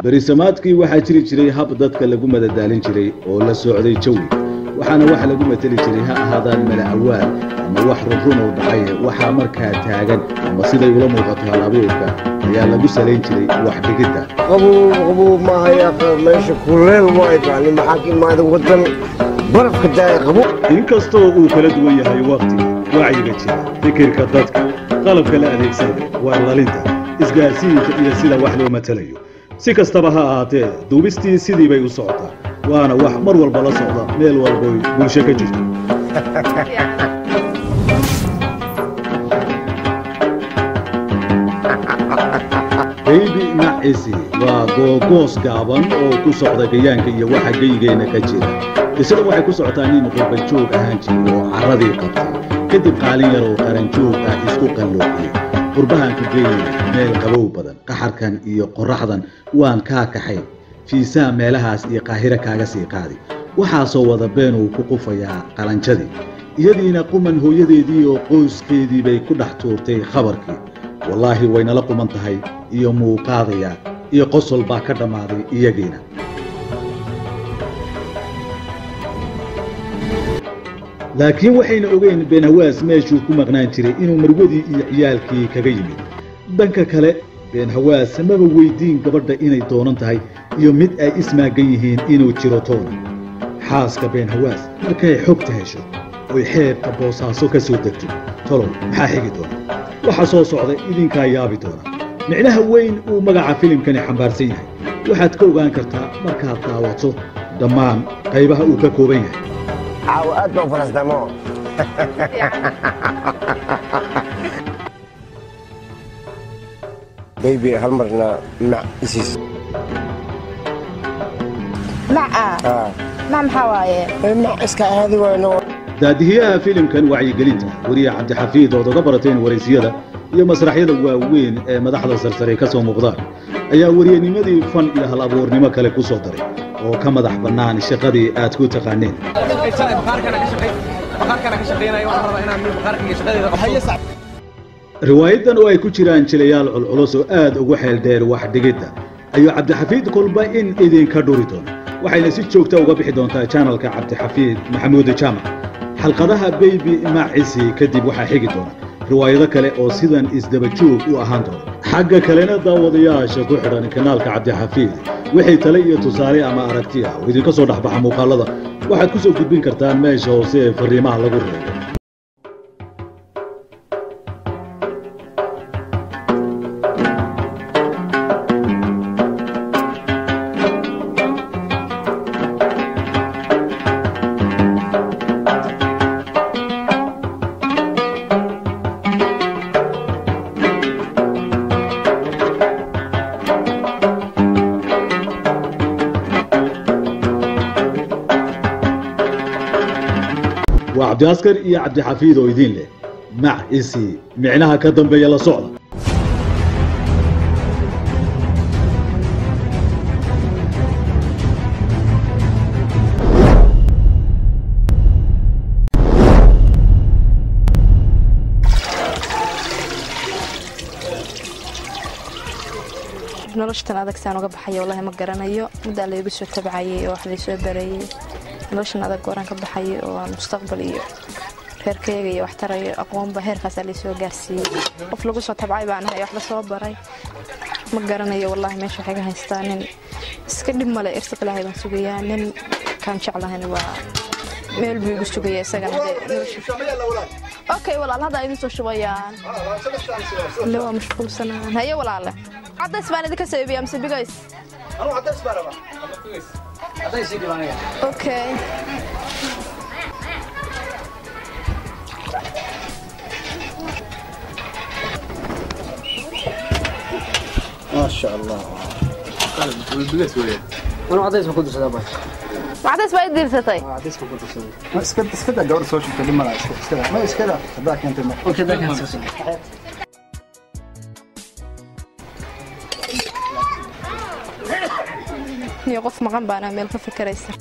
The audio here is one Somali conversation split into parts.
berisamaadkii waxaa jiri jiray hab dadka lagu madadaalin jiray oo la socday jawi waxaana wax lagu mateli jiray ha ahaadaan mala awaal ama wax runrun oo dhacay waxaa markaa taagan ama siday ula muuqato halabuurka ayaa lagu salayn jiray wax dhigidda qabow qabow maaha meesha kuleel waay bani maxaa ka imaada wadan barafka daaya qabow inkastoo uu kala duwan yahay wakhtiga wacyiga jira fikirka dadka qalabka la adeegsanayo warlalinta isgaarsiinka iyo sida wax loo matelayo si kastaba ha ahaatee duubistii sidii bay u socotaa waana wax mar walba la socda meel walboy bulsho ka jirto baybi nacisi waa googoos gaaban oo ku socda gayaanka iyo waxa geygeenna ka jira qisada waxay ku socotaa nin qurbajoog ahaan jiray oo carradii qabtay kadib qaalin yar oo qaranjoog ah isku qalloociyey qurbahan ku geeyey meel qabow badan qaxarkan iyo qorraxdan waan kaa kaxayn fiisaha meelahaas iyo qaahiro kaaga sii qaadi waxaasoo wada been uu ku qufayaa qalanjadii iyadiina quman hooyadeedii oo qoyskeedii bay ku dhex tuurtay khabarkii wallaahi waynala quman tahay iyo muuqaadaya iyo qosol baa ka dhammaaday iyagiina laakiin waxayna ogeyn beenhawaas meeshuu ku maqnaan jiray inuu marwadii iyo ciyaalkii kaga yimid dhanka kale beenhawaas maba weydiin gabadha inay doonan tahay iyo mid ay ismaagan yihiin inuu jiro toona xaaska beenhawaas markay xogta hesho oy xeebta boosaaso ka soo degto tolow maxaa xigi doona waxa soo socda idinkaa yaabi doona micnaha weyn uu magaca filimkani xambaarsan yahay waxaad ka ogaan kartaa markaad daawato dhammaan qaybaha uu ka kooban yahay caawa aad baan farastamo baybi hal marna mac isiis maca mac maxaa waaye mac iska aadi wayno daadihiyaha filimkan wacyigelinta weriye cabdixafiid ood oga barateen waraysiyada iyo masraxyada waaweyn ee madaxda sarsare ka soo muuqdaan ayaa wariyenimadii fan iyo hal abuurnimo kale ku soo daray oo ka madax bannaan shaqadii aad ku taqaaneen riwaayadan oo ay ku jiraan jilayaal culculus oo aad ugu xeel dheer wax dhigidda ayuu cabdixafiid kolba in idinka dhuri doono waxayna si joogta uga bixi doontaa janalka cabdixafiid maxamuud jaamac xalqadaha beybi macisi kadib waxaa xigi doona riwaayado kale oo sidan isdaba joog u ahaan doona xagga kalena daawadayaasha ku xidhan kanaalka cabdixafiid wixii tale iyo tusaale ama aragti ah oo idinka soo dhexbaxa muuqaalada waxaad ku soo gudbin kartaan meesha hoose ee fariimaha lagu reebo waa cabdiaskar iyo cabdixafiid oo idiin leh mac isi micnaha ka dambeeya la socda noloshatan adag saan uga baxaya wallahi ma garanayo muddaa laygu soo tabcayay oo wax laysoo bareeyey noloshan adag gooraan ka baxayay oo aan mustaqbal iyo reerkayga iyo wax tarayo aqoonba heerkaasaa laysoo gaarsiiyey qof lagu soo tabcay baan ahay wax lasoo baray ma garanayo wallahi meesha waxay ka haystaa nin iska dhib male irsiq ilaahay baan sugayaa nin kaan jeclahan waa meel buu igu sugaya isagana okay walaal hadda idin soo shubayaan le waa mashquulsanaan haye walaale cadays baan idinka soo iibiyaa mise bigays okay maasha allah أنا عديس ما كنت سلامة cadays baa i diirsatay عديس ما كنت سلامة ma iska iska daa gabadha soo shubtay dhib malaa iska iska daa ma iska daa haddaa keentay ma أوكي ده كان سلسلة iyo qof maqan baana meel ka fikeraysa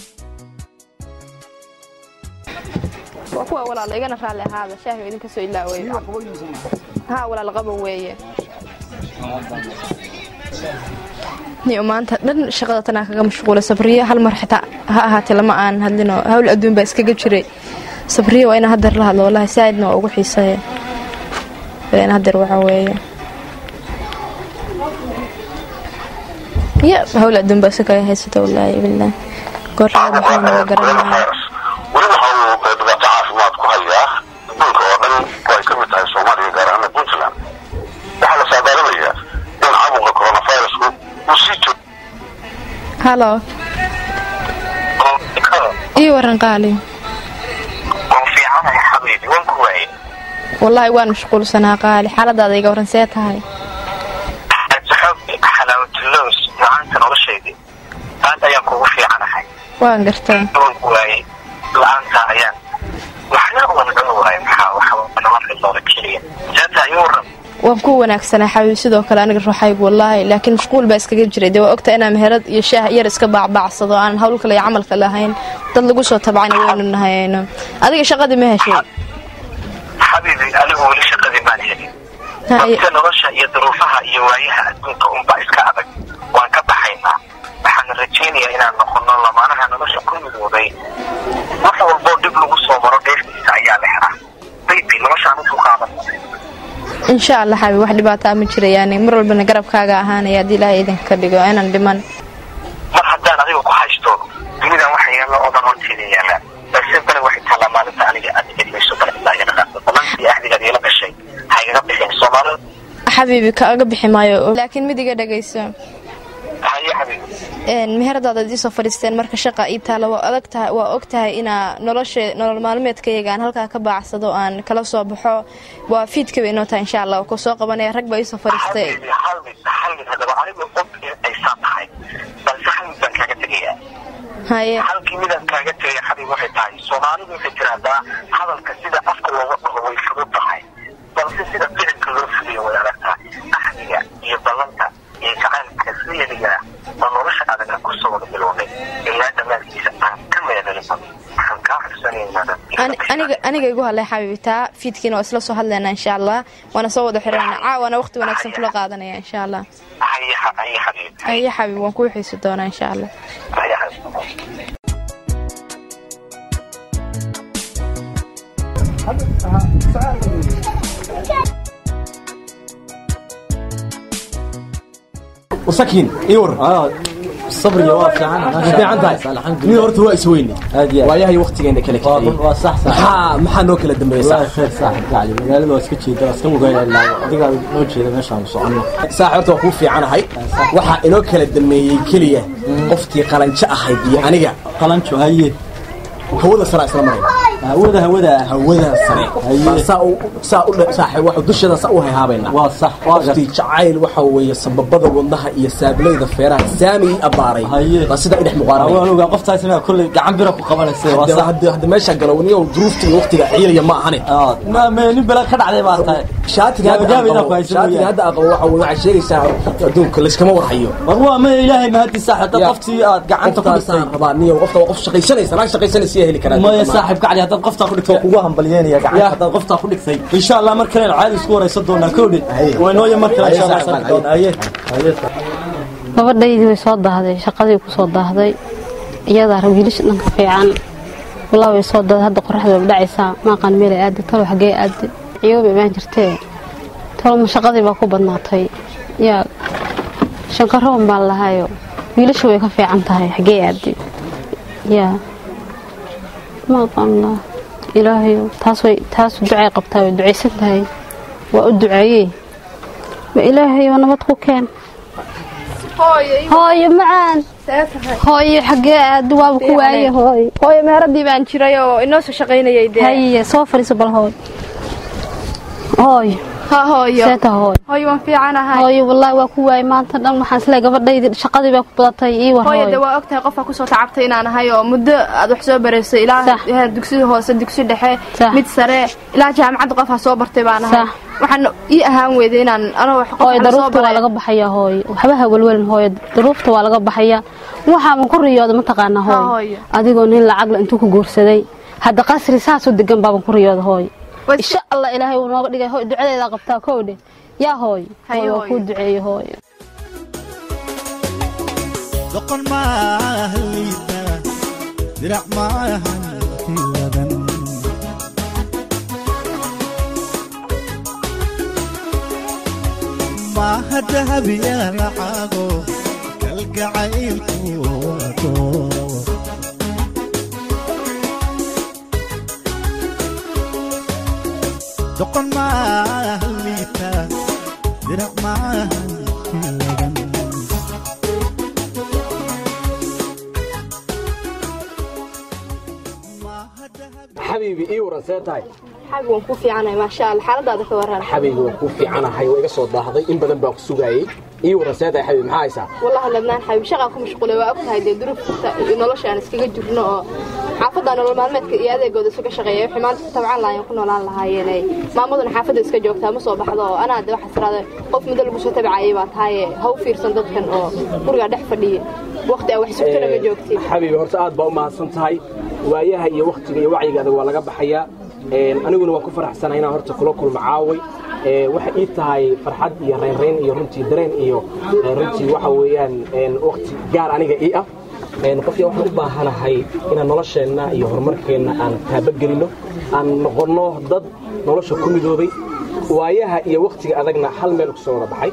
waa kuwa walaal igana raalli ahaada shaahi idinka soo ilaaway haa walaal qaban weeye niyo maanta dhan shaqada tanaa kaga mashquula sabriye hal mar xitaa ha ahaatee lama aan hadlinoo hawl adduun baa iskaga jiray sabriye waa inaan hadeer la hadlo wallahi saaidna waa ugu xiiseeya in hadeer waxaa weeye ya hawl adduun baa iska kaga haysata wallaahi billah goor laga baxayna waa garanaya weli waxa uu dhibaato caafimaad ku hayaa adduunka oo dhan oo ay ka mid tahay soomaaliya gaar ahaan puntland waxaa la saadaalinayaa in caabuqa coronavirusku uu sii joogo halo ii waran qaali waan fiicanahay xabiibi waan ku waayey wallaahi waan mashquulsanaa qaali xaaladaada iga waran see tahay xalaawatiloos la-aanta noloshaydii maanta ayaan kugu fiicanahay waan gartaa waan ku waayey la-aanta ayaan waxna waan cuni waayay maxaa waxa nama xilooda keliya jaata ayuu waran waan ku wanaagsanaa xabiib sidoo kale aniga ruuxaygu wallaahi laakiin mashquul baa iskaga jiray dee waa ogta inaan meherad iyo shaah yar iska baacbaacsado aanan hawl kale iyo camalka lahayn dad lagu soo tabcana waynu nahayno adiga shaqadii ma heshay xabiibi anigu weli shaqadii maan helin Ha, iyo- dadka nolosha iyo duruufaha iyo waayaha adduunka unbaa iska adag waan ka baxaynaa waxaana rajaynayaa inaan noqono lamaanaha nolosha ku midooday wax walboo dhib lagu soo maro dheeftiisa ayaa la helaa baybi noloshaan usu qaadan insha allah xabiib wax dhibaataa ma jirayaani mar walbana garabkaaga ahaanaya haddii ilaahay idinka ka dhigo inaan dhiman mar haddaan adiga ku haysto dunidan waxa yaalla oo dhan horteeda yaalla balse bale waxay taallaa maalinta aniga aad igelimayso bale ilaa iga dhaqaaqda balantii ahdigaad iila gashay ha igaga bixin soomaalida xabiibi kaaga bixi maayo laakiin mid iga dhagayso haye xabiibi een meheradaada ad iisoo fadhiisteen marka shaqa ii taala waa adag tahay waa og tahay inaa nolosha nolol maalmeedkayga aan halkaa ka baacsado aan kala soo baxo waa fiidka bay inoo tahay insha allah ku soo qabanaya rag baa iisoo fadhiistay halmid halmid halmid haddaba anigu og in ay saa tahay balse halmid baan kaaga tegayaa haye halkii midaan kaaga tegaya xabiib waxay tahay soomaalidu waxay tiraahdaa hadalka sida afka looga dhaho way fudud tahay balse sida ficilka loo fuliyo way adagtaa axdiga iyo ballanta iyo jacaylka siyadiga oo nolosha adaga kusoo wada bilownay ilaa dhammaadkiisa aan ka meedalinba waxaan kaa xusanaynaada Ani- aniga aniga igu hadlay xabiibi taa fiidkiina waa isla soo hadlaynaa insha allah waana soo wada xirana caawana waqti wanaagsan kula qaadanaya insha allah haye haye xabiib aye xabiib waan kuu xiisi doonaa insha allah haye xabiib وسكين ايور اه صبري واقف عنها ما fiican tahay الحمد nin لله horta waa isweyne هادي waayahay waqtigeena kala kiciyey waa sax sax maxaa maxaa noo kala dambeeyay والله خير صاحب قاعد magaalada waa iska jeeda waa iska mugaya ilaa adiga noo jeeda meeshaan socono saax horta waa kuu fiicanahay waxaa inoo kala dameeyey keliya qoftii qalanjo ahayd iyo aniga qalanjo haye hawada sare isla marayna hawada hawada hawada sare Haye. baa saa u saa u dha- saaxiib waxa dushada saa u hayhaabayna waa sax waa gar qoftii jacayl waxa weeye sababada wadnaha iyo saabilayda feeraha saami ii abbaaray Haye. baa sidaa idhex muqaaranaya waan ogaa qoftaasina kolley gacan bira ku qabanaysa waa Hadda- sax hadda hadda meesha galowniyo duruufta iyo waqtiga ciilaya ma ahane aa ma ma nin bala ka dhacday baa tahay shaatiga hadda Gaabagaab aan inaa ku qabo haysan shaatiga mooyaane. hadda aan qabo waxa weye waxay sheegaysaa adduunka layskama warhayo war waa ma ilaahay mahadi saaxib dad Ya. qoftii aad gacanta ku dhigtay qoftaasaan rabaa niyo qofta waa qof shaqaysanaysa naag shaqaysanaysa yaa heli karaa maya saaxib gacli haddaad qoftaa ku dhigtay waa kugu hambalyeynaya gacanta haddaad qoftaa ku dhigtay insha allah mar kalena caadi isku waraysan doonaa kowdhe Haye. waynooya mar kale Haye, insha allah saaxib, sarki doonaa haye haye gabadhaydii way soo daahday shaqadii ku soo daahday iyadaa rab wiilasha dhanka fiican walaa way soo daahday hadda qoraxda way dhacaysaa maaqaan meelay aadi talo xagee aadi ciyooba imaan jirtee talo ma shaqadii baa ku badnaatay yaa shankaroon baan lahayo wiilasha way ka fiican tahay xagee aadi yaa maaqaan lah ilaahayo taas way taas ducay qabtaa way ducaysan tahay waa u duceeyey ma ilaahayo nabad ku keen hooyo macaan hooyo xagee aad waaba ku waaye hooyo hooyo meheradii baan jiray oo inoo soo shaqaynayay dee haye soo fadhiiso bal hooyo hooyo ha hooyo seeta hooyo hooyo waan fiicanahay hooyo wallaahi waa ku waaye maanta dhan waxaan isleeyahay gabadhaydii shaqadii baa ku badatay ii war hooyo dee hooyo waa ogtahay qofka kusoo tacabtay inaan ahay oo muddo aad wax soo baraysay ilaa Sax. heer dugsiga hoose dugsi dhexe Sax. mid sare ilaa jaamacadda qofaa soo bartay baan ahay Sax. waxaan ii ahaan weyday inaan anoo wax qof hooyo aan soo daruufta waa baray laga baxayaa hooyo waxba ha welwelin hooyo daruufta waa laga baxayaa waxaaban ku riyooda mataqaanaa Ha, hooyo hooyo. adigoo nin lacagla intuu ku guursaday hadda qasri saasoo degan baaban ku riyooda hooyo Way- insha allah ilaahay uu nooga dhigay hooyo ducadeedaa qabtaa kowdhe yaa hooyo Haye, hooyo waa hooyo. kuu duceeyo hooyo doqon maaha liita dirac maaha hiladan maaha dahabiya lacago kalgacaylku wato doqon maaha liita dirac maaha hiladan xabiibi ii waran see tahay xabi waan ku fiicanahay maasha allah xaaladaada ka waran xabiibi waan kuu fiicanahay waa iga soo daahday in badan baan ku sugaayey ii waran see tahay xabiibi maxaa haysaa wallahi ladnaan xabib shaqaa ku mashquulay waa ogtahay dee duruufta iyo nolosha aan iskaga jirno oo xaafadda nolol maalmeedka iyo adeegooda isuga shaqeeya wixii maanta ku tabcan lahaayeen ku noolaan lahaayeen maamaduna xaafadda iska joogtaa ma soo baxdo oo anaa de waxaa tiraada qof muddo lagu soo tabcayay baa tahaye ha u fiirsan dadkan oo gurigaa dhex fadhiya waqti aa wax sugtana ma joogtid xabiibi horta aad baa u mahadsan tahay waayaha iyo waktiga iyo wacyiga adag waa laga baxayaa aniguna waan ku faraxsanahay inaan horta kula kulmo caaway waxay ii tahay farxad iyo raynrayn iyo runtii dareen iyo runtii waxa weeyaan wakti gaar aniga ii ah qofkii waxaan u baahanahay inaan nolosheenna iyo horumarkeenna aan taabagelino aan noqonno dad nolosha ku midoobay waayaha iyo waktiga adagna hal meel ku soo wada baxay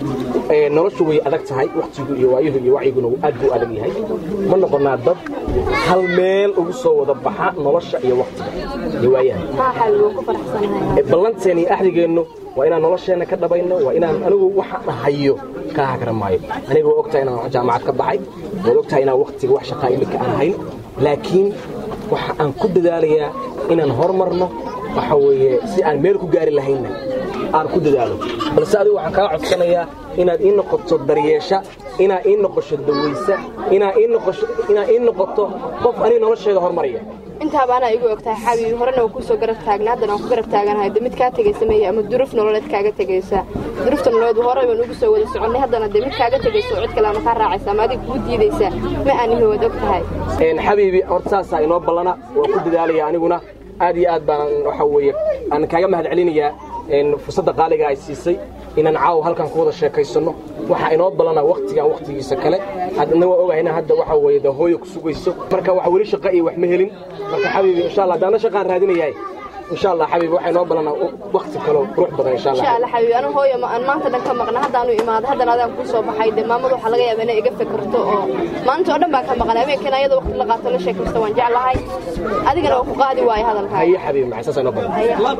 noloshu way adag tahay waktigu iyo waayuhu iyo wacyiguna aad buu adag yahay ma noqonnaa dad hal meel ugu soo wada baxa nolosha iyo waktiga iyo waayaha haa xabib waan ku faraxsanahay ballanteen iyo axdigeennu waa inaan nolosheenna ka dhabayno waa inaan anigu waxaan hayo kaa hakra maayo aniga waa ogtahay inaan jaamacad ka baxay waad ogtahay inaan waktiga wax shaqaa imika aan hayn laakiin waxa aan ku dadaalayaa inaan hormarno waxa weeye si aan meel ku gaari lahaynna aan ku dadaalo balse adigu waxaan kaa codsanayaa inaad ii noqoto daryeesha inaad ii noqosho dawaysa inaad ii noqosho inaad ii noqoto qof aniga nolosheeda hormaraya intaaba anaa igu ogtahay xabiib horena waan kusoo garab taagna haddana waan ku garab taaganahay de mid kaa tegaysa meeye ama duruuf nololeed kaaga tegaysa duruufta nololeed horey baan ugu soo wada soconnay haddana de mid kaaga tegaysa oo cid kale ama kaa raacaysa ama adiga kuu diidaysa ma aanihi waad og tahay xabiibi horta saasaa inoo ballana waan ku dadaalaya aniguna aad iyo aad baan waxa weeye aan kaaga mahad celinayaa fursadda qaaliga ay siisay inaan caawa halkan ku wada sheekaysanno waxaa inoo ballana waktigan waktigiisa kale adna waa ogahayna hadda waxa weeye de hooyo ku sugayso marka waxa weli shaqa iyo wax ma helin marka xabiibi insha allah haddaana shaqaan raadinayahay insha allah xabiibi waxaa inoo ballana wakti kaloo qurux badan insha allah insha allah xabiib anu hooyo ma aan maanta dhan ka maqna haddaanu imaado haddana adaan kuu soo baxay de maamadu waxaa laga yaabaa inay iga fikirto oo maanta oo dhan baan ka maqnay habeenkana iyada waqti la qaato la sheekaysto waan jeclahay adigana waa ku qaadi waayo hadalkaa haye xabiibi maxay saas inoo badan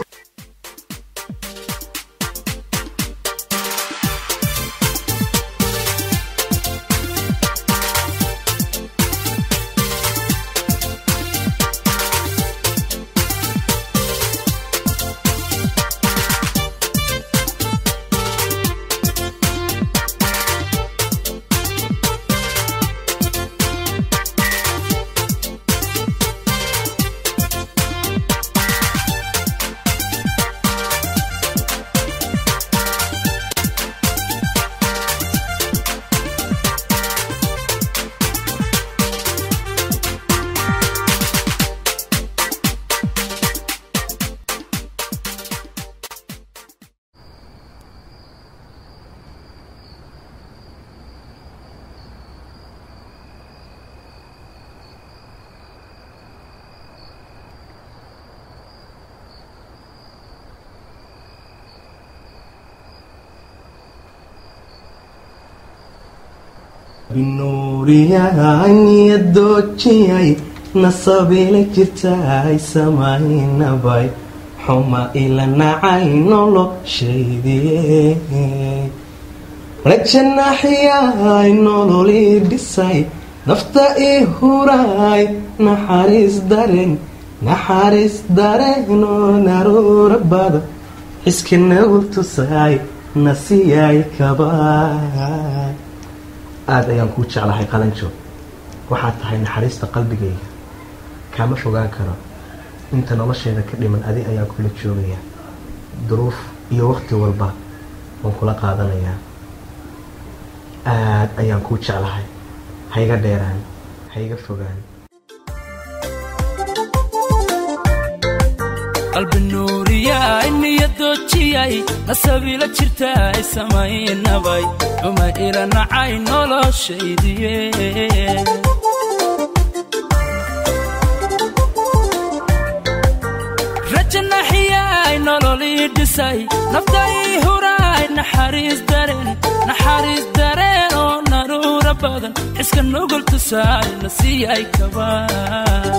binuuriyaaniyaddoojiyay nasabila jirtaay samaynabay xuma ila nacay noloshaydiye rajanaxyaay nololii dhisay nafta ii huraay naxariis daren naxariis dareenoo naruura bada xiska nagul tusaay nasiyaay kabaay aada ayaan kuu jeclahay qalanjo waxaad tahay naxariista qalbigayga kaama fogaan karo inta nolosheeda ka dhiman adi ayaan kula joogayaa duruuf iyo waqti walba waan kula qaadanayaa aada ayaan kuu jeclahay hayga dheeraan hayga fogaan qalbi nuuriyay niyadoojiyay nasabila jirtaay samaynabay uma ila nacay noloshaydiye rajanaxiyay nololii dhisay naftai huraay naxariis dareen naxariis dareen oo naruura badan xiska nugul tusaay na siiyay kabaa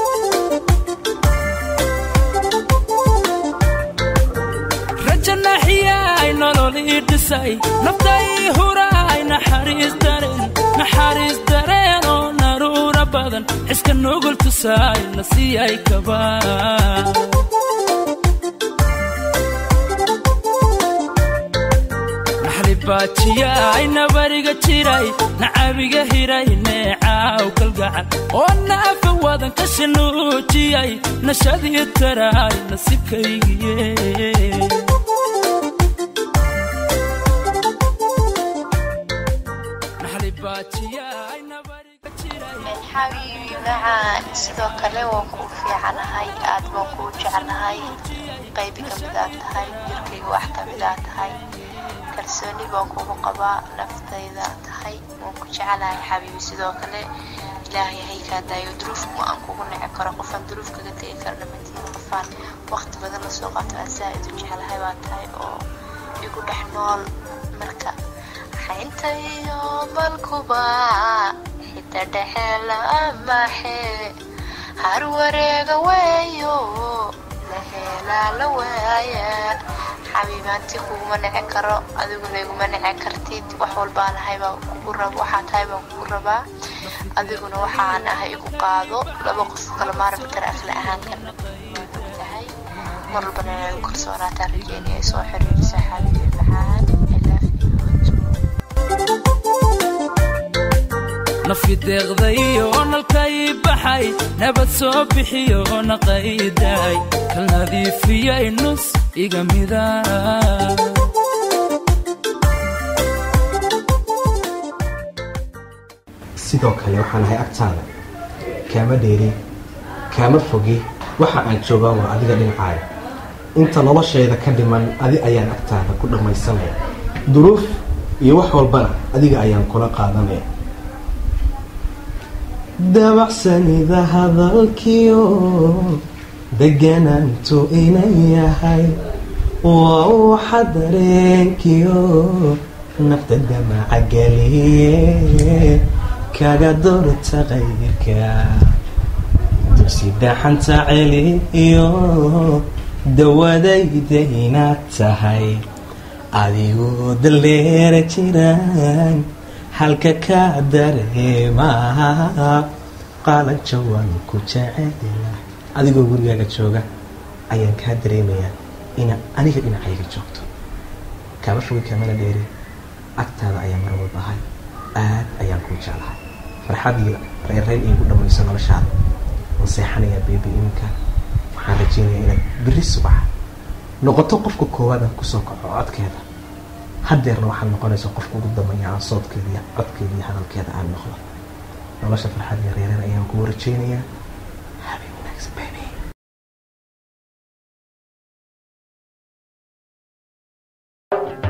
rajanaxiyay nololii dhisay naftai huraay naxariis dareen naxariis dareen oo naruura badan xiska nugul tusaay na siiyay kabaa naxlibaajiyay nabariga jiray nacabiga hiray neecaaw kalgacan oo naafa wadan ka shanuujiyay nashadii taraay nasibkaygiye xabiibi macaan sidoo kale waan kuu fiicanahay aad baan kuu jeclahay qaybi ka mid aad tahay jirkayga wax ka mid aad tahay kalsooni baan kugu qabaa naftayda tahay waan ku jecelahay xabiibi sidoo kale ilaahay haykaa daayo duruufku aan kugu nici karo qofaan duruuf kaga tegi karna madiina qofaan waqti badan lasoo qaato aan saa-id u jeclahay baa tahay oo igu dhex nool marka xaynta iyo balkuba xita dhexe laamaxe har wareega weeyo la heelaa la waaya xabiibaanti kuguma nici karo adiguna iguma nici kartid wax walbaan ahay baan kugu rab waxaa tahay baan kugu rabaa adiguna waxaan ahay igu qaado laba qof kala maarmi kara afla ahaan karna tahay mar walbana inay igu kalsoonaataan rajeynaya soo xiriirisa xabiibi maxaan nafi deeqdayo nalkay baxay nabad soo bixiyo naqayday kal nadiifiyay nus iga mida sidoo kale waxaan ahay agtaada kaama dheeri kaama fogi waxa aan joogaa waa adiga dhinacaayo inta noloshayda ka dhiman adi ayaan agtaada ku dhammaysanaya duruuf iyo wax walbana adiga ayaan kula qaadanaya dabacsanida hadalkiyo deganaantu inay yahay waa waxa dareenkiyo nafta damaca geliye kaga dorta qayrka dugsi dhaxanta celiyo dawadayda inaad tahay adigoo daleera jiraan halka ka dareemaa qaalaja waan ku jecela adigoo gurigaaga jooga ayaan kaa dareemayaa inaad aniga dhinacayga joogto kaama fogi kamana dheeri agtaada ayaa mar walba ahay aad ayaan kuu jeclahay farxadii reerreyn iigu dhammayso noloshaada waan seexanayaa beebi iminka waxaan rajeynayaa inaad beri subax noqoto qofka koowaad aan kusoo kaco codkeeda hadeerna waxaad noqonaysa qofka ugu dambeeya aan soodkeeda iyo codkeeda iyo hadalkeeda aan noqdo nolosha farxad iyo reereen ayaan kugu rajeynayaa habeen wanaagsan baby thank you